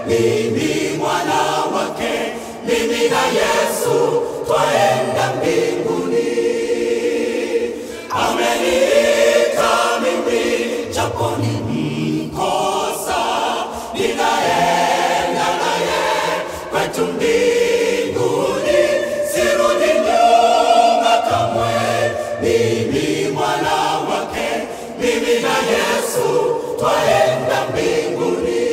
mimi mwana wake, mimi na Yesu twaenda mbinguni. Ameniita mimi japo ni mkosa, ninaenda naye kwetu mbinguni, sirudi nyuma kamwe. Mimi mwana wake, mimi na Yesu twaenda mbinguni.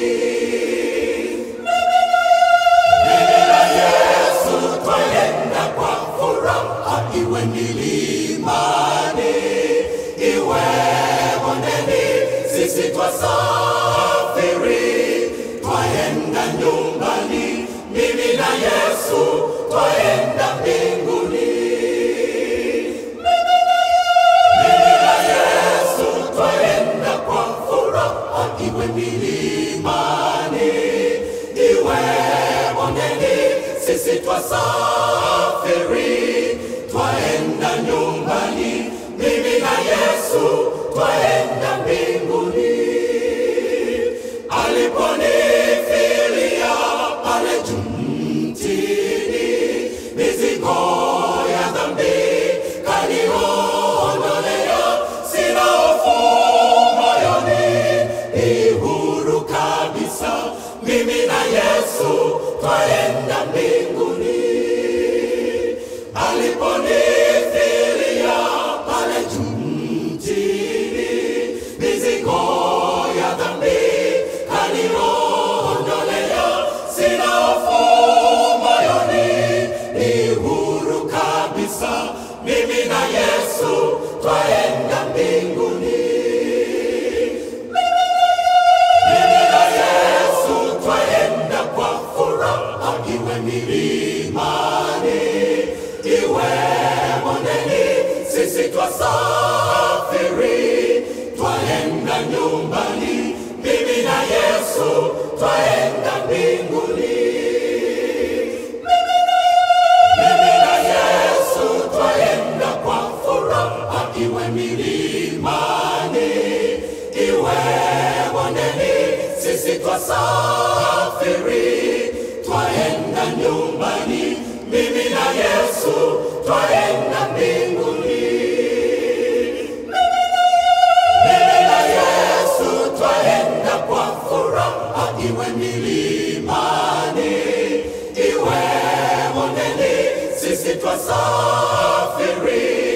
Mimi na Yesu twaenda kwa furaha, iwe milimani, iwe bondeni, sisi twasafiri, twaenda nyumbani. Mimi na Yesu twaenda mbinguni. Mimi na Yesu twaenda kwa furaha, iwe milimani, iwe bondeni, sisi twasafiri, twaenda nyumbani. Mimi na Yesu twaenda mbinguni. Aliponifilia pale juu mtini, mizigo ya dhambi kaniondolea, sina hofu moyoni, ni huru kabisa. Mimi na Yesu twaenda mbinguni. Aliponifilia pale juu mtini, mizigo ya dhambi kaniondolea, sina hofu moyoni, ni huru kabisa. Mimi na Yesu twaenda mbinguni. Mimi na Yesu twaenda kwa furaha, iwe milimani, iwe bondeni, sisi twasafiri, twaenda nyumbani. Mimi na Yesu twaenda mbinguni. Mimi na Yesu twaenda kwa furaha, iwe milimani, iwe bondeni, sisi twasafiri, twaenda nyumbani. Mimi na Yesu twaenda mbinguni. Mimi na Yesu twaenda kwa furaha, iwe milimani, iwe bondeni, sisi twasafiri,